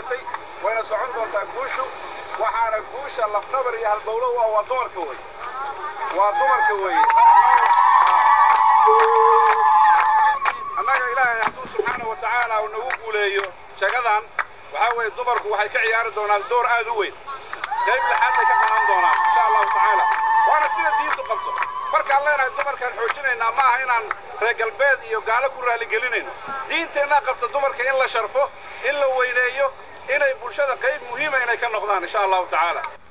hoyatay wayna socon doontaa guushu waxaana guusha lafdhabar iyo halbowlo waa waa dumarka wey waa dumarka weeye annaga ilaahay hadduu subxaana wa tacaala uu nagu guuleeyo jagadan waxaa weeye dumarku waxay ka ciyaari doonaan door aad u weyn qayb lixaad bay ka qaban doonaan insha allahu tacaala waana sida diintu qabto markaan leenahay dumarkaan xoojinaynaa ma aha inaan reer galbeed iyo gaalo ku raaligelinayno diinteennaa qabta dumarka in la sharfo in la weyneeyo inay bulshada qayb muhiima inay ka noqdaan insha allahu tacaala